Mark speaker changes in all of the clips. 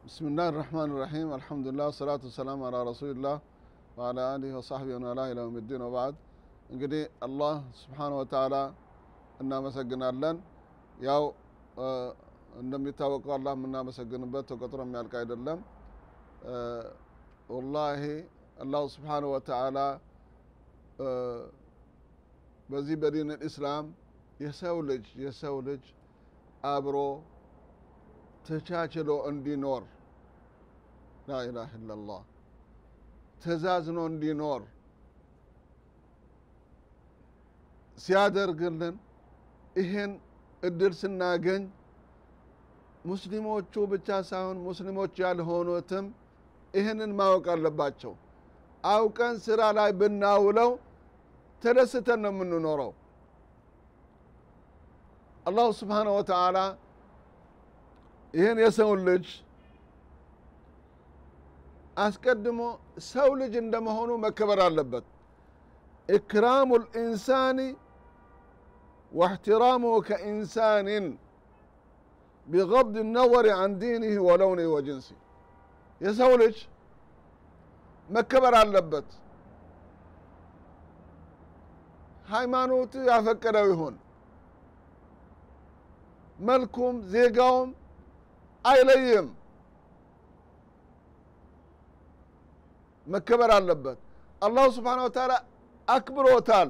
Speaker 1: بسم الله الرحمن الرحيم الحمد لله والصلاة والسلام على رسول الله وعلى آله وصحبه ومن والاه إلى يوم الدين وبعد እንግዲህ አላህ ስብሓን ወተዓላ እናመሰግናለን ያው እንደሚታወቀው አላህ የምናመሰግንበት ተቆጥሮ የሚያልቅ አይደለም ወላሂ አላሁ ስብሓን ወተዓላ በዚህ በዲን ልእስላም የሰው ልጅ የሰው ልጅ አብሮ ተቻችሎ እንዲኖር ላኢላህ ኢላላህ ተዛዝኖ እንዲኖር ሲያደርግልን ይህን እድል ስናገኝ ሙስሊሞቹ ብቻ ሳይሆን ሙስሊሞች ያልሆኑትም ይህንን ማወቅ አለባቸው አውቀን ስራ ላይ ብናውለው ተደስተን ነው የምንኖረው አላሁ ስብሓነ ወተዓላ ይህን የሰውን ልጅ አስቀድሞ ሰው ልጅ እንደመሆኑ መከበር አለበት ኢክራሙ ልኢንሳኒ واحترامه كإنسان بغض النظر عن دينه ولونه وجنسه የሰው ልጅ መከበር አለበት ሃይማኖቱ ያፈቀደው ይሁን መልኩም ዜጋውም አይለይም መከበር አለበት አላሁ ስብሓን ወተዓላ አክብሮታል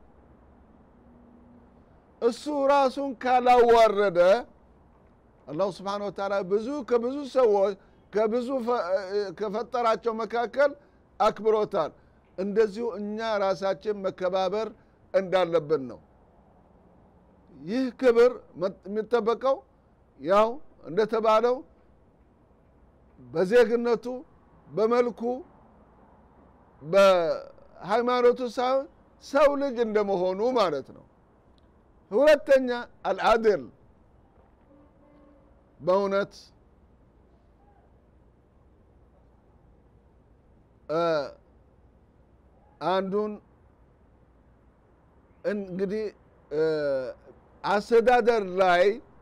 Speaker 1: እሱ ራሱን ካላዋረደ አላሁ ስብሓን ወተዓላ ብዙ ከብዙ ሰዎች ከብዙ ከፈጠራቸው መካከል አክብሮታል እንደዚሁ እኛ ራሳችን መከባበር እንዳለብን ነው ይህ ክብር የሚጠበቀው ያው እንደተባለው በዜግነቱ በመልኩ በሃይማኖቱ ሳይሆን ሰው ልጅ እንደመሆኑ ማለት ነው ሁለተኛ አልዓድል በእውነት አንዱን እንግዲህ አስተዳደር ላይ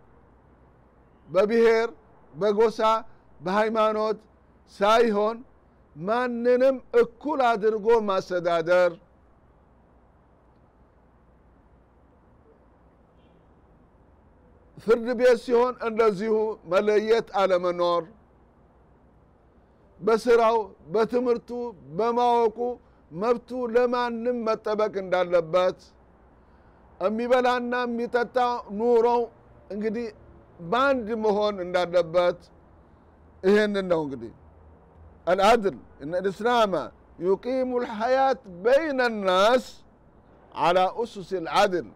Speaker 1: በብሔር በጎሳ በሃይማኖት ሳይሆን ማንንም እኩል አድርጎ ማስተዳደር ፍርድ ቤት ሲሆን እንደዚሁ መለየት አለመኖር በስራው በትምህርቱ በማወቁ መብቱ ለማንም መጠበቅ እንዳለበት የሚበላና የሚጠጣ ኑሮው እንግዲህ በአንድ መሆን እንዳለበት ይህንን ነው እንግዲህ العدل إن الإسلام يقيم الحياة بين الناس على أسس العدل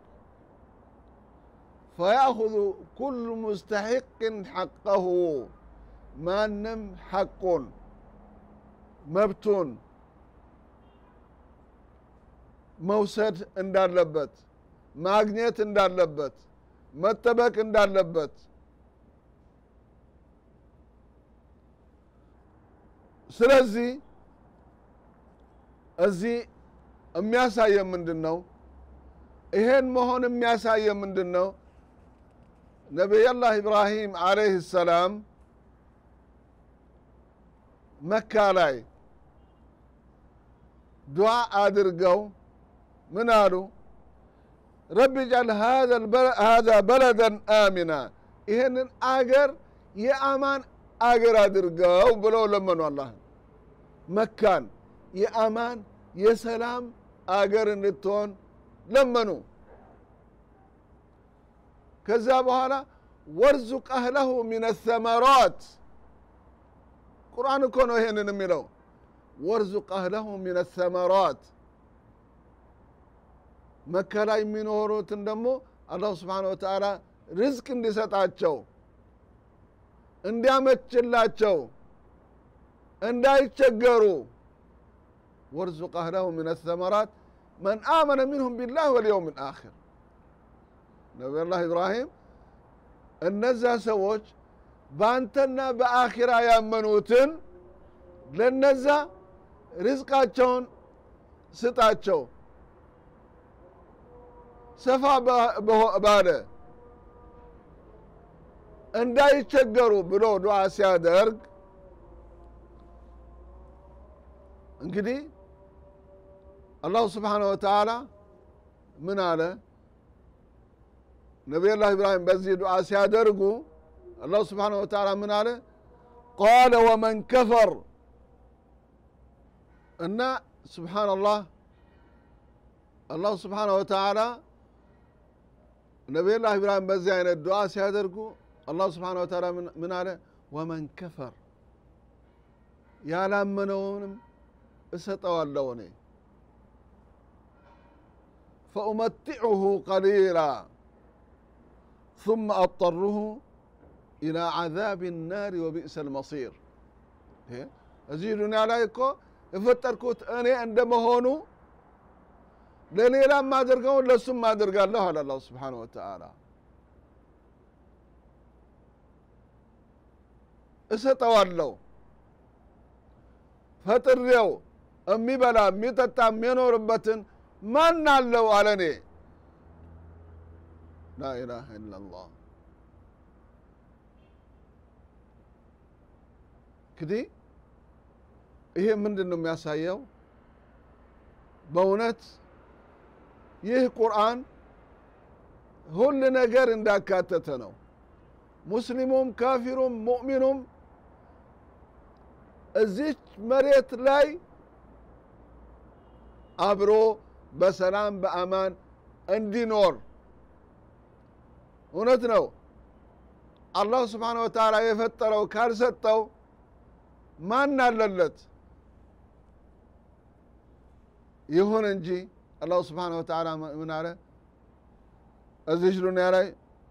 Speaker 1: فيأخذ كل مستحق حقه ما نم حق مبتون መውሰድ እንዳለበት ማግኘት እንዳለበት መጠበቅ እንዳለበት ስለዚህ እዚህ የሚያሳየ ምንድን ነው ይሄን መሆን የሚያሳየ ምንድን ነው ነቢያላህ ኢብራሂም አለይህ ሰላም መካ ላይ ዱዓ አድርገው ምን አሉ ረቢ ጃል ሃذا በለደን አሚና ይህንን አገር የአማን አገር አድርገው ብለው ለመኑ አላህ መካን የአማን የሰላም አገር እንድትሆን ለመኑ ከዛ በኋላ ወርዙቅ አህለሁ ሚን ሰመራት ቁርአን እኮ ነው ይሄንን የሚለው ወርዙቅ አህለሁ ሚን ሰመራት መካ ላይ የሚኖሩትን ደግሞ አላሁ ስብሓን ወተዓላ ርዝቅ እንዲሰጣቸው እንዲያመችላቸው እንዳይቸገሩ ወርዙቅ አህለሁ ምን ሰመራት መን አመነ ሚንሁም ቢላህ ወልየውም ልአክር ነቢዩላህ ኢብራሂም እነዛ ሰዎች በአንተና በአኪራ ያመኑትን ለነዛ ርዝቃቸውን ስጣቸው ሰፋ ባለ እንዳይቸገሩ ብሎ ዱዓ ሲያደርግ እንግዲህ አላሁ ስብሓነ ወተዓላ ምን አለ ነቢዩላህ ኢብራሂም በዚህ ዱዓ ሲያደርጉ አላሁ ስብሓነ ወተዓላ ምን አለ ቃለ ወመን ከፈር እና ስብሓንላህ አላሁ ስብሓነ ወተዓላ ነቢዩላህ ኢብራሂም በዚህ አይነት ዱዓ ሲያደርጉ አላሁ ስብሓነ ወተዓላ ምን አለ ወመን ከፈር ያላመነውንም እሰጠዋለሁ እኔ ፈኡመቲዑሁ ቀሊላ ثم أضطره إلى عذاب النار وبئس المصير እዚህ ዱንያ ላይ እኮ የፈጠርኩት እኔ እንደመሆኑ ለሌላ ማደርገውን ለሱም ማደርጋለሁ አለ አላሁ ስብሓነ ወተዓላ እሰጠዋለሁ ፈጥሬው የሚበላ የሚጠጣ የሚኖርበትን ማን አለው አለ እኔ ላኢላሃ ኢላላህ እንግዲህ ይሄ ምንድን ነው የሚያሳየው በእውነት ይህ ቁርአን ሁል ነገር እንዳካተተ ነው ሙስሊሙም ካፊሩም ሙእሚኑም እዚች መሬት ላይ አብሮ በሰላም በአማን እንዲኖር እውነት ነው አላሁ ስብሓነ ወተዓላ የፈጠረው ካልሰጠው ማን አለለት ይሁን እንጂ አላሁ ስብሓነ ወተዓላ ምን አለ እዚች ዱንያ ላይ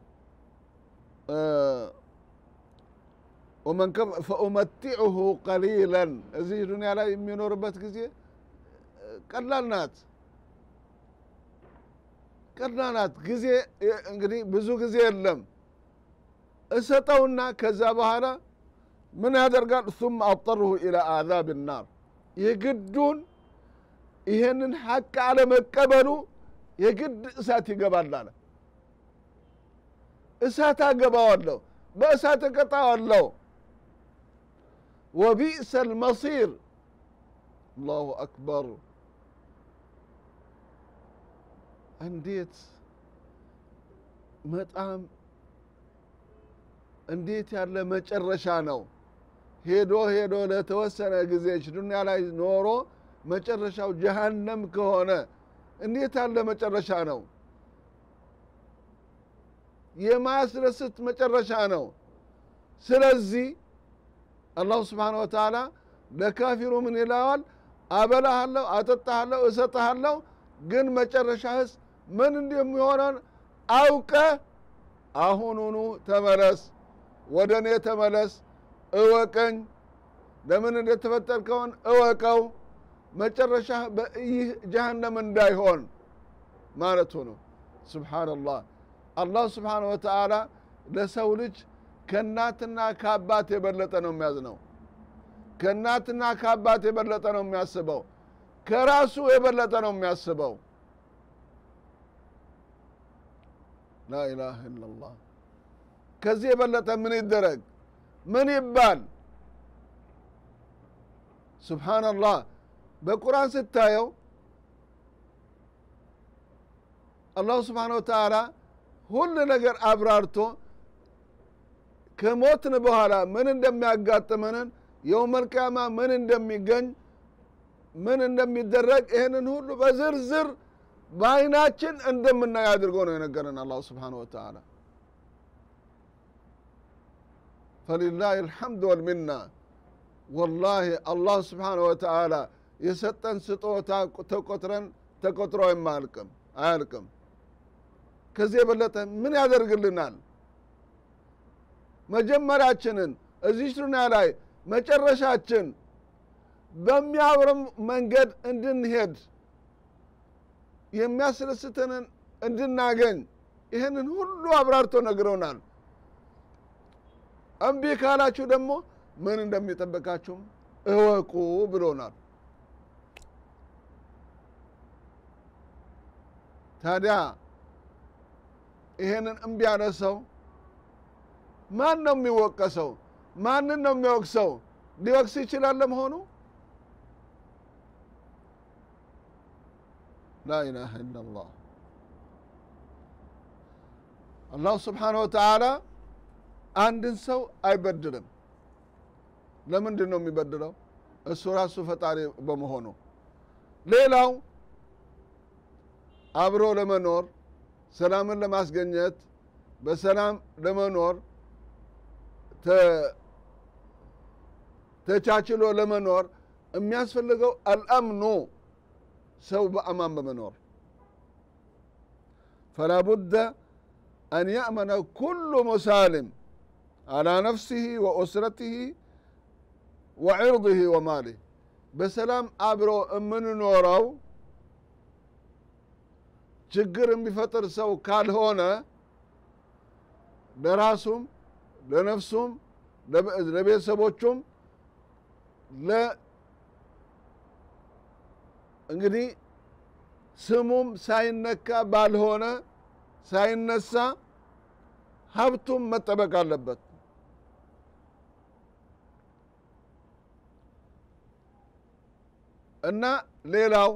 Speaker 1: ወመን ፈኡመቲዑሁ ቀሊለን እዚህ ዱንያ ላይ የሚኖርበት ጊዜ ቀላል ናት ቀላል ናት ጊዜ እንግዲህ ብዙ ጊዜ የለም እሰጠውና ከዛ በኋላ ምን ያደርጋል ثم አضطره إلى عذاب النار የግዱን ይሄንን ሐቅ አለመቀበሉ የግድ እሳት ይገባል አለ እሳት አገባዋለሁ በእሳት እቀጣዋለሁ ወቢእሰ ልመሲር አላሁ አክበር እንዴት በጣም እንዴት ያለ መጨረሻ ነው ሄዶ ሄዶ ለተወሰነ ጊዜች ዱንያ ላይ ኖሮ መጨረሻው ጀሃነም ከሆነ እንዴት ያለ መጨረሻ ነው የማያስደስት መጨረሻ ነው ስለዚህ አላሁ ስብሓነ ወተዓላ ለካፊሩ ምን ይለዋል አበላሃለሁ አጠጣሃለሁ እሰጥሃለሁ ግን መጨረሻህስ ምን እንደሚሆነን አውቀ አሁኑኑ ተመለስ ወደ እኔ ተመለስ እወቀኝ ለምን እንደተፈጠርከውን እወቀው መጨረሻ ይህ ጀሃነም እንዳይሆን ማለቱ ነው ስብሓንላህ አላህ ስብሓነ ወተዓላ ለሰው ልጅ ከእናትና ከአባት የበለጠ ነው የሚያዝነው ከእናትና ከአባት የበለጠ ነው የሚያስበው ከራሱ የበለጠ ነው የሚያስበው ላኢላሃ ኢላላህ ከዚህ የበለጠ ምን ይደረግ ምን ይባል ስብሓንላህ በቁርአን ስታየው አላሁ ስብሓነ ወተዓላ ሁሉ ነገር አብራርቶ ከሞትን በኋላ ምን እንደሚያጋጥመንን የውመልቅያማ ምን እንደሚገኝ ምን እንደሚደረግ ይህንን ሁሉ በዝርዝር በአይናችን እንደምናይ አድርጎ ነው የነገረን አላሁ ስብሓነ ወተዓላ ፈሊላህ አልሐምድ ወልሚና ወላሂ አላህ ስብሓነ ወተዓላ የሰጠን ስጦታ ተቆጥረን ተቆጥሮ የማያልቅም አያልቅም ከዚህ የበለጠ ምን ያደርግልናል መጀመሪያችንን እዚህ ዱንያ ላይ መጨረሻችን በሚያምርም መንገድ እንድንሄድ የሚያስደስተንን እንድናገኝ ይህንን ሁሉ አብራርቶ ነግረውናል እምቢ ካላችሁ ደግሞ ምን እንደሚጠበቃችሁም እወቁ ብሎናል ታዲያ ይሄንን እምቢ ያለ ሰው ማን ነው የሚወቀሰው ማንን ነው የሚወቅሰው ሊወቅስ ይችላል ለመሆኑ ላኢላሃ ኢላላህ አላሁ ስብሓነሁ ወተዓላ አንድን ሰው አይበድልም ለምንድን ነው የሚበድለው እሱ ራሱ ፈጣሪ በመሆኑ ሌላው አብሮ ለመኖር ሰላምን ለማስገኘት በሰላም ለመኖር ተቻችሎ ለመኖር የሚያስፈልገው አልአምኑ ሰው በአማን በመኖር ፈላ ቡደ አን ያእመነ ኩሉ ሙሳልም አላ ነፍሲህ ወኡስረትህ ወዕርضህ ወማሊህ በሰላም አብሮ የምንኖረው ችግር የሚፈጥር ሰው ካልሆነ ለራሱም ለነፍሱም ለቤተሰቦቹም እንግዲህ ስሙም ሳይነካ ባልሆነ ሳይነሳ ሀብቱም መጠበቅ አለበት እና ሌላው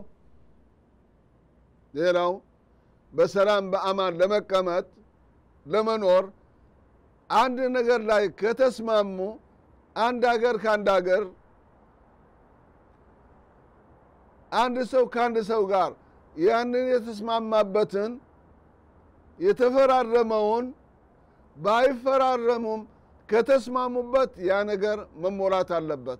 Speaker 1: ሌላው በሰላም በአማን ለመቀመጥ ለመኖር አንድ ነገር ላይ ከተስማሙ አንድ ሀገር ከአንድ ሀገር አንድ ሰው ከአንድ ሰው ጋር ያንን የተስማማበትን የተፈራረመውን ባይፈራረሙም ከተስማሙበት ያ ነገር መሞላት አለበት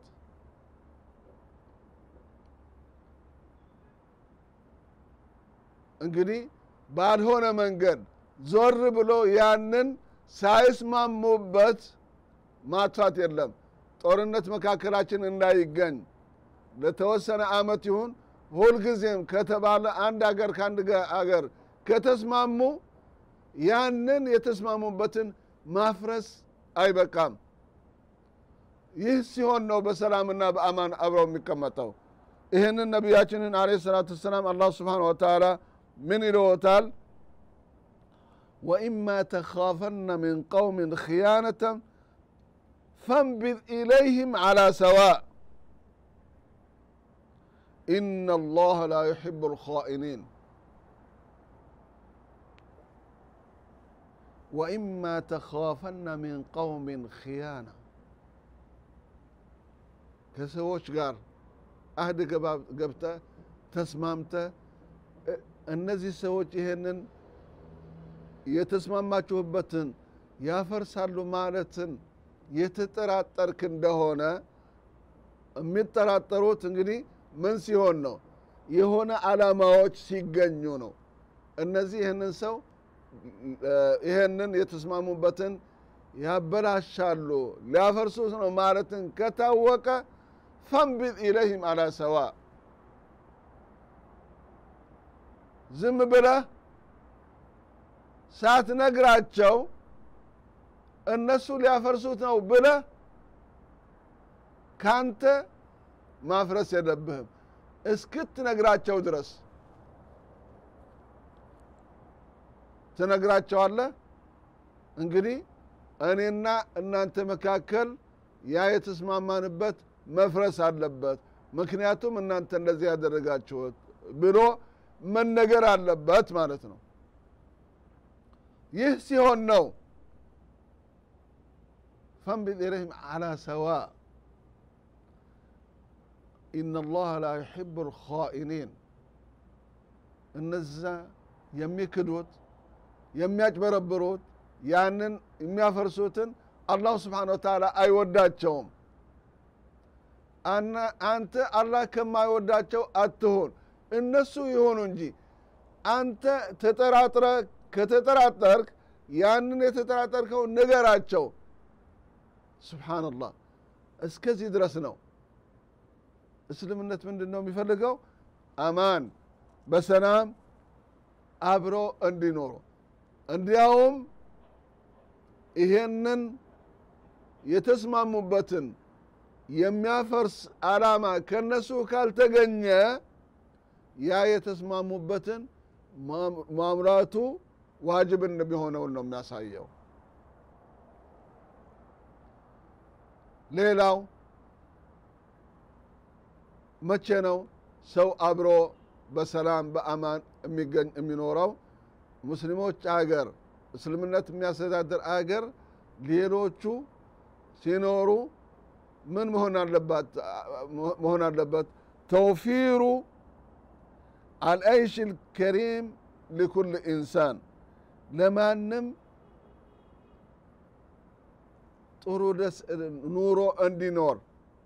Speaker 1: እንግዲህ ባልሆነ መንገድ ዞር ብሎ ያንን ሳይስማሙበት ማጥፋት የለም ጦርነት መካከላችን እንዳይገኝ ለተወሰነ አመት ይሁን ሁልጊዜም ከተባለ አንድ ሀገር ከአንድ ሀገር ከተስማሙ ያንን የተስማሙበትን ማፍረስ አይበቃም ይህ ሲሆን ነው በሰላምና በአማን አብረው የሚቀመጠው ይህንን ነቢያችንን አለ ሰላቱ ወሰላም አላህ ስብሓን ወተላ ምን ይለዎታል ወኢማ ተኻፈነ ምን ቀውምን ክያነተን ፈንቢዝ ኢለይህም ዓላ ሰዋእ إن الله لا يحب الخائنين وإما تخافن من قوم خيانة ከሰዎች ጋር አህድ ገብተ ተስማምተ እነዚህ ሰዎች ይሄንን የተስማማችሁበትን ያፈርሳሉ ማለትን የተጠራጠርክ እንደሆነ የሚጠራጠሩት እንግዲህ ምን ሲሆን ነው የሆነ አላማዎች ሲገኙ ነው እነዚህ ይህንን ሰው ይህንን የተስማሙበትን ያበላሻሉ ሊያፈርሱት ነው ማለትን ከታወቀ ፈንቢዝ ኢለይህም አላ ሰዋ ዝም ብለህ ሳትነግራቸው እነሱ ሊያፈርሱት ነው ብለህ ካንተ ማፍረስ የለብህም እስክትነግራቸው ድረስ ትነግራቸዋለህ እንግዲህ እኔና እናንተ መካከል ያ የተስማማንበት መፍረስ አለበት ምክንያቱም እናንተ እንደዚህ ያደረጋችሁት ብሎ መነገር አለበት ማለት ነው ይህ ሲሆን ነው ፈንቢዝ ኢለይህም አላ ሰዋ ኢነ ላህ ላ ዩሕቡ ልኻኢኒን እነዛ የሚክዱት የሚያጭበረብሩት ያንን የሚያፈርሱትን አላሁ ስብሓን ወተላ አይወዳቸውም አንተ አላህ ከማይወዳቸው አትሆን እነሱ ይሆኑ እንጂ አንተ ተጠራጥረ ከተጠራጠርክ ያንን የተጠራጠርከው ንገራቸው ስብሓንላህ እስከዚህ ድረስ ነው እስልምነት ምንድን ነው የሚፈልገው አማን በሰላም አብሮ እንዲኖሩ እንዲያውም ይሄንን የተስማሙበትን የሚያፈርስ አላማ ከነሱ ካልተገኘ ያ የተስማሙበትን ማምራቱ ዋጅብ እንደሚሆነውን ነው የሚያሳየው ሌላው መቼ ነው ሰው አብሮ በሰላም በአማን የሚገኝ የሚኖረው ሙስሊሞች አገር እስልምነት የሚያስተዳድር አገር ሌሎቹ ሲኖሩ ምን መሆን አለባት መሆን አለበት ተውፊሩ አልአይሽ ልከሪም ሊኩል ኢንሳን ለማንም ጥሩ ደስ ኑሮ እንዲኖር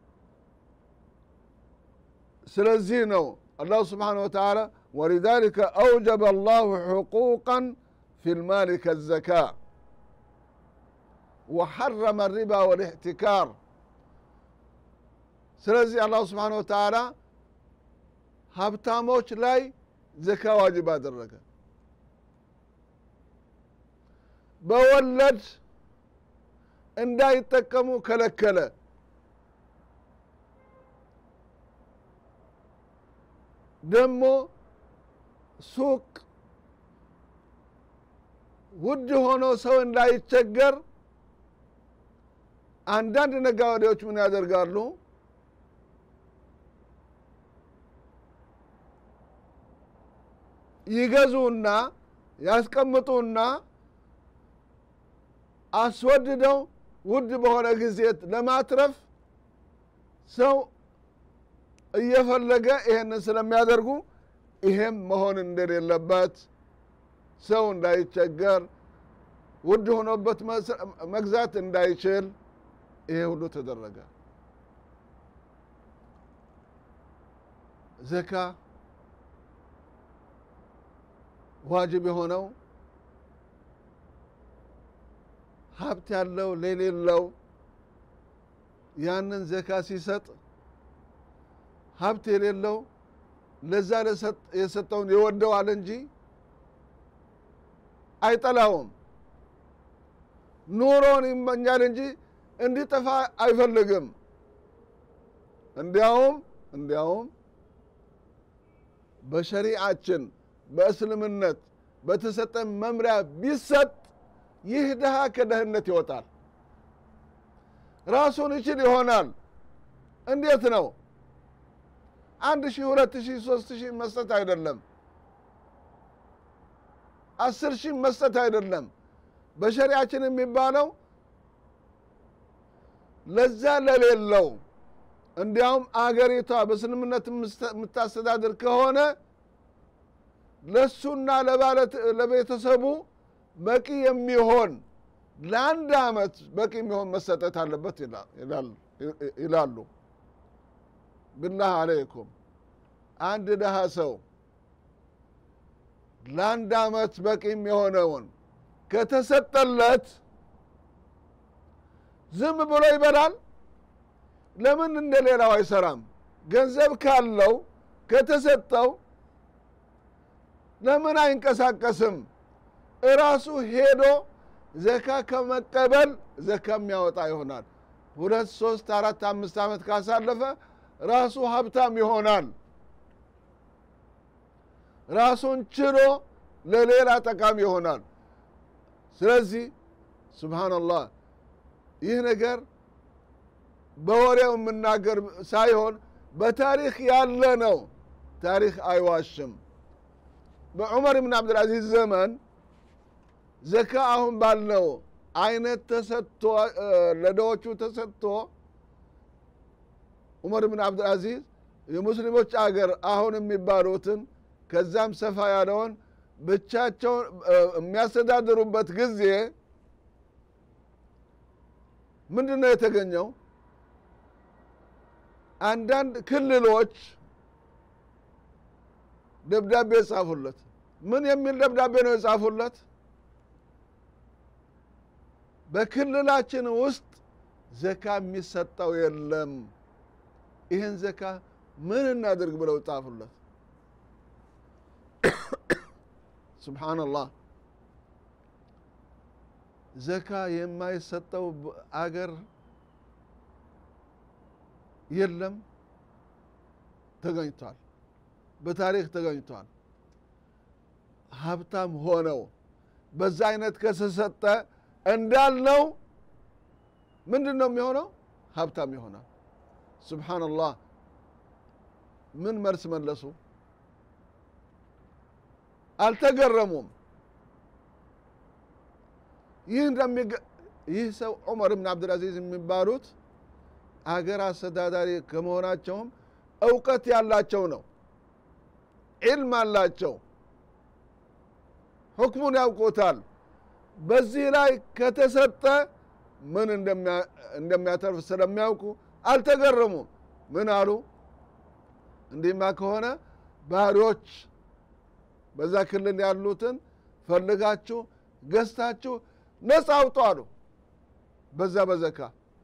Speaker 1: ስለዚህ ነው አላሁ ስብሓን ወተዓላ ወሊዛሊከ አውጀበ አላሁ ሕቁቃን ፊ ልማል ከዘካ ወሐረመ ሪባ ወልእሕትካር ስለዚህ አላሁ ስብሓን ወተዓላ ሀብታሞች ላይ ዘካ ዋጅብ አደረገ በወለድ እንዳይጠቀሙ ከለከለ ደግሞ ሱቅ ውድ ሆኖ ሰው እንዳይቸገር አንዳንድ ነጋዴዎች ምን ያደርጋሉ ይገዙና ያስቀምጡና አስወድደው ውድ በሆነ ጊዜ ለማትረፍ ሰው እየፈለገ ይሄንን ስለሚያደርጉ ይሄም መሆን እንደሌለበት ሰው እንዳይቸገር ውድ ሆኖበት መግዛት እንዳይችል ይሄ ሁሉ ተደረገ ዘካ ዋጅብ የሆነው ሀብት ያለው ለሌለው ያንን ዘካ ሲሰጥ ሀብት የሌለው ለዛ የሰጠውን ይወደዋል እንጂ አይጠላውም ኑሮን ይመኛል እንጂ እንዲጠፋ አይፈልግም እንዲያውም እንዲያውም በሸሪዓችን በእስልምነት በተሰጠ መምሪያ ቢሰጥ ይህ ድሃ ከደህንነት ይወጣል ራሱን ይችል ይሆናል እንዴት ነው አንድ ሺህ ሁለት ሺህ ሶስት ሺህ መስጠት አይደለም አስር ሺህ መስጠት አይደለም በሸሪያችን የሚባለው ለዛ ለሌለው እንዲያውም አገሪቷ በእስልምነት የምታስተዳድር ከሆነ ለሱና ለቤተሰቡ በቂ የሚሆን ለአንድ አመት በቂ የሚሆን መሰጠት አለበት ይላሉ ብላህ አለይኩም አንድ ድሃ ሰው ለአንድ አመት በቂ የሚሆነውን ከተሰጠለት ዝም ብሎ ይበላል ለምን እንደ ሌላው አይሰራም ገንዘብ ካለው ከተሰጠው ለምን አይንቀሳቀስም እራሱ ሄዶ ዘካ ከመቀበል ዘካ የሚያወጣ ይሆናል ሁለት ሶስት አራት አምስት ዓመት ካሳለፈ ራሱ ሀብታም ይሆናል ራሱን ችሎ ለሌላ ጠቃሚ ይሆናል ስለዚህ ስብሓንላህ ይህ ነገር በወሬው የምናገር ሳይሆን በታሪክ ያለ ነው ታሪክ አይዋሽም በዑመር ብን አብድልአዚዝ ዘመን ዘካ አሁን ባልነው አይነት ተሰጥቶ ለደዎቹ ተሰጥቶ ዑመር ብን አብድልአዚዝ የሙስሊሞች አገር አሁን የሚባሉትን ከዛም ሰፋ ያለውን ብቻቸውን የሚያስተዳድሩበት ጊዜ ምንድን ነው የተገኘው አንዳንድ ክልሎች ደብዳቤ የጻፉለት ምን የሚል ደብዳቤ ነው የጻፉለት በክልላችን ውስጥ ዘካ የሚሰጠው የለም ይህን ዘካ ምን እናድርግ ብለው ጻፉለት ስብሓንላህ ዘካ የማይሰጠው አገር የለም ተገኝቷል በታሪክ ተገኝቷል ሀብታም ሆነው በዛ አይነት ከተሰጠ እንዳልነው ምንድን ነው የሚሆነው ሀብታም ይሆናል። ሱብሓነላህ ምን መልስ መለሱ? አልተገረሙም ይህ እንደሚገ- ይህ ሰው ዑመር ብን አብድልአዚዝ የሚባሉት አገር አስተዳዳሪ ከመሆናቸውም እውቀት ያላቸው ነው ዒልም አላቸው ሁክሙን ያውቁታል በዚህ ላይ ከተሰጠ ምን እንደሚያ- እንደሚያተርፍ ስለሚያውቁ አልተገረሙም ምን አሉ እንዲህማ ከሆነ ባህሪዎች በዛ ክልል ያሉትን ፈልጋችሁ ገዝታችሁ ነፃ አውጡ አሉ በዛ በዘካ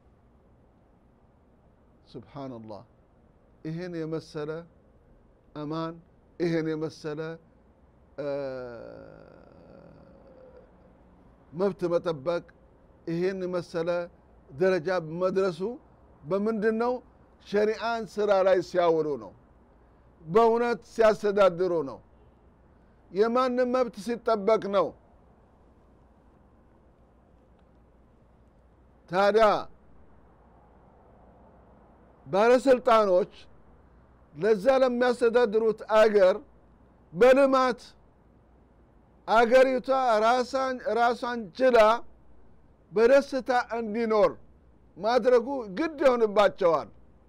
Speaker 1: ስብሓንላህ ይህን የመሰለ አማን ይህን የመሰለ እ፣ መብት መጠበቅ ይህን የመሰለ ደረጃ መድረሱ በምንድን ነው ሸሪአን ስራ ላይ ሲያውሉ ነው በእውነት ሲያስተዳድሩ ነው የማንም መብት ሲጠበቅ ነው ታዲያ ባለስልጣኖች ለዛ ለሚያስተዳድሩት አገር በልማት አገሪቷ ራሳን ራሷን ችላ በደስታ እንዲኖር ማድረጉ ግድ ይሆንባቸዋል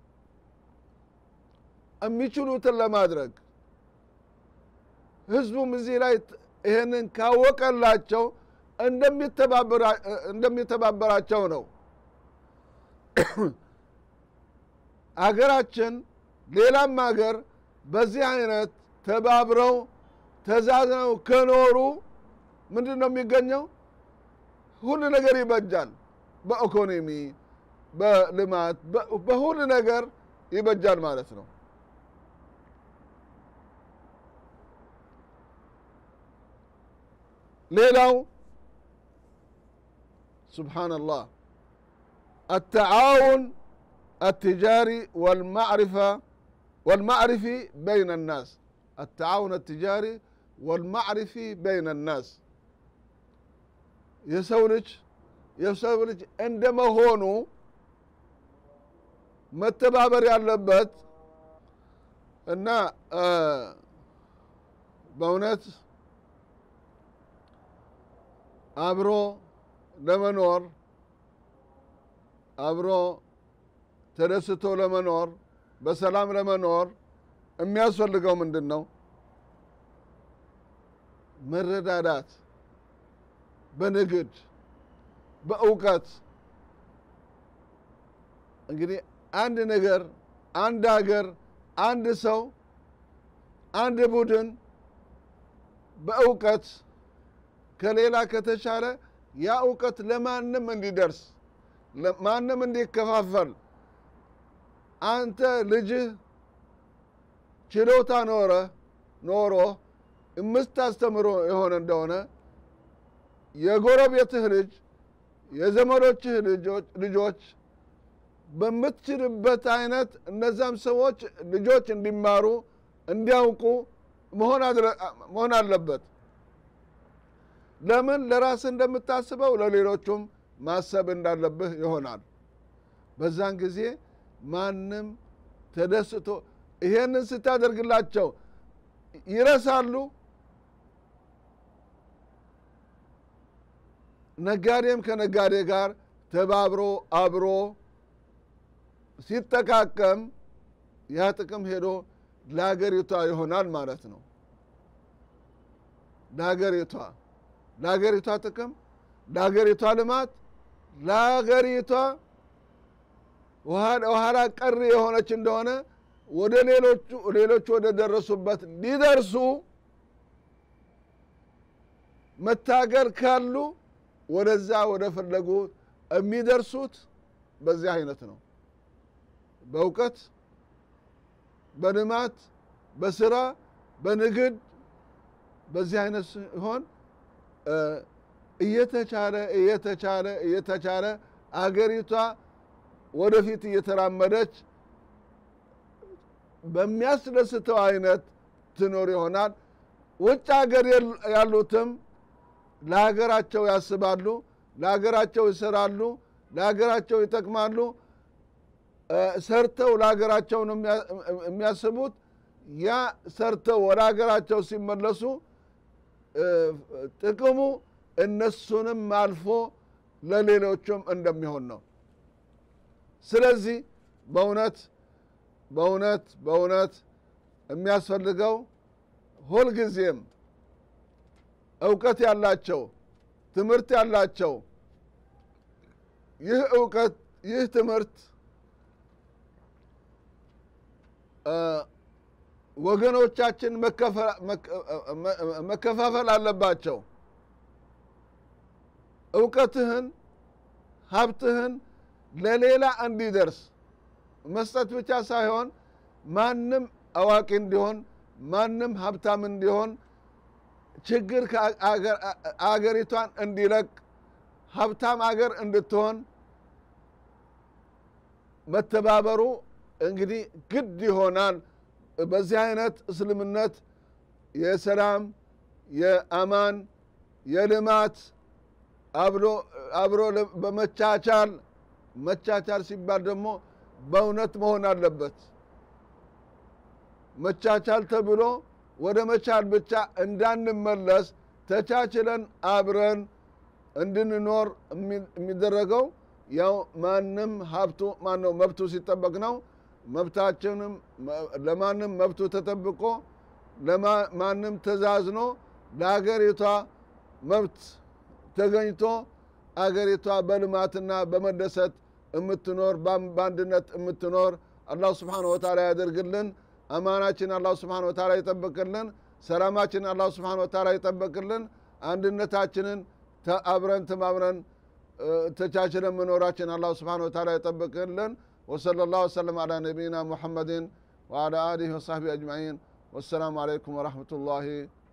Speaker 1: የሚችሉትን ለማድረግ ህዝቡም እዚህ ላይ ት- ይህንን ካወቀላቸው እንደሚተባበራ- እንደሚተባበራቸው ነው አገራችን ሌላም አገር በዚህ አይነት ተባብረው ተዛዝነው ከኖሩ ምንድን ነው የሚገኘው ሁሉ ነገር ይበጃል በኢኮኖሚ በልማት በ- በሁሉ ነገር ይበጃል ማለት ነው ሌላው ስብሓንላህ التعاون التجاري والمعرفة والمعرفي بين الناس التعاون التجاري والمعرفي بين الناس የሰው ልጅ የሰው ልጅ እንደመሆኑ መተባበር ያለበት እና እ፣ በእውነት አብሮ ለመኖር አብሮ ተደስቶ ለመኖር በሰላም ለመኖር የሚያስፈልገው ምንድን ነው? መረዳዳት፣ በንግድ በእውቀት እንግዲህ አንድ ነገር አንድ ሀገር አንድ ሰው አንድ ቡድን በእውቀት ከሌላ ከተሻለ ያ እውቀት ለማንም እንዲደርስ ማንም እንዲከፋፈል አንተ ልጅህ ችሎታ ኖረ ኖሮ የምታስተምሮ የሆነ እንደሆነ የጎረቤትህ ልጅ የዘመዶችህ ልጆች ልጆች በምትችልበት አይነት እነዛም ሰዎች ልጆች እንዲማሩ እንዲያውቁ መሆን አድረ- መሆን አለበት። ለምን ለራስህ እንደምታስበው ለሌሎቹም ማሰብ እንዳለብህ ይሆናል። በዛን ጊዜ ማንም ተደስቶ ይሄንን ስታደርግላቸው ይረሳሉ። ነጋዴም ከነጋዴ ጋር ተባብሮ አብሮ ሲጠቃቀም ያ ጥቅም ሄዶ ለሀገሪቷ ይሆናል ማለት ነው። ለሀገሪቷ ለሀገሪቷ ጥቅም፣ ለሀገሪቷ ልማት፣ ለሀገሪቷ ኋላ ቀሪ የሆነች እንደሆነ ወደ ሌሎቹ ሌሎቹ ወደ ደረሱበት ሊደርሱ መታገል ካሉ ወደዛ ወደ ፈለጉት የሚደርሱት በዚህ አይነት ነው። በእውቀት፣ በልማት፣ በስራ፣ በንግድ በዚህ አይነት ሲሆን እየተቻለ እየተቻለ እየተቻለ አገሪቷ ወደፊት እየተራመደች በሚያስደስተው አይነት ትኖር ይሆናል። ውጭ ሀገር ያሉትም ለሀገራቸው ያስባሉ፣ ለሀገራቸው ይሰራሉ፣ ለሀገራቸው ይጠቅማሉ። ሰርተው ለሀገራቸው ነው የሚያስቡት። ያ ሰርተው ወደ ሀገራቸው ሲመለሱ ጥቅሙ እነሱንም አልፎ ለሌሎቹም እንደሚሆን ነው ስለዚህ በእውነት በእውነት በእውነት የሚያስፈልገው ሁልጊዜም እውቀት ያላቸው ትምህርት ያላቸው ይህ እውቀት ይህ ትምህርት ወገኖቻችን መከፋፈል አለባቸው እውቀትህን ሀብትህን ለሌላ እንዲደርስ መስጠት ብቻ ሳይሆን ማንም አዋቂ እንዲሆን ማንም ሀብታም እንዲሆን ችግር አገሪቷን እንዲለቅ ሀብታም አገር እንድትሆን መተባበሩ እንግዲህ ግድ ይሆናል በዚህ አይነት እስልምነት የሰላም የአማን የልማት አብሮ በመቻቻል መቻቻል ሲባል ደግሞ በእውነት መሆን አለበት መቻቻል ተብሎ ወደ መቻል ብቻ እንዳንመለስ ተቻችለን አብረን እንድንኖር የሚደረገው ያው ማንም ሀብቱ ማነው መብቱ ሲጠበቅ ነው መብታችንም ለማንም መብቱ ተጠብቆ ለማንም ተዛዝኖ ለሀገሪቷ መብት ተገኝቶ አገሪቷ በልማትና በመደሰት የምትኖር በአንድነት የምትኖር አላህ ስብሓን ወተላ ያደርግልን አማናችን አላህ ስብሓን ወተላ ይጠብቅልን ሰላማችን አላህ ስብሓን ወተላ ይጠብቅልን አንድነታችንን አብረን ተማምረን ተቻችለን መኖራችን አላህ ስብሓን ወተላ ይጠብቅልን وصلى الله وسلم على نبينا محمد وعلى آله وصحبه أجمعين والسلام عليكم ورحمة الله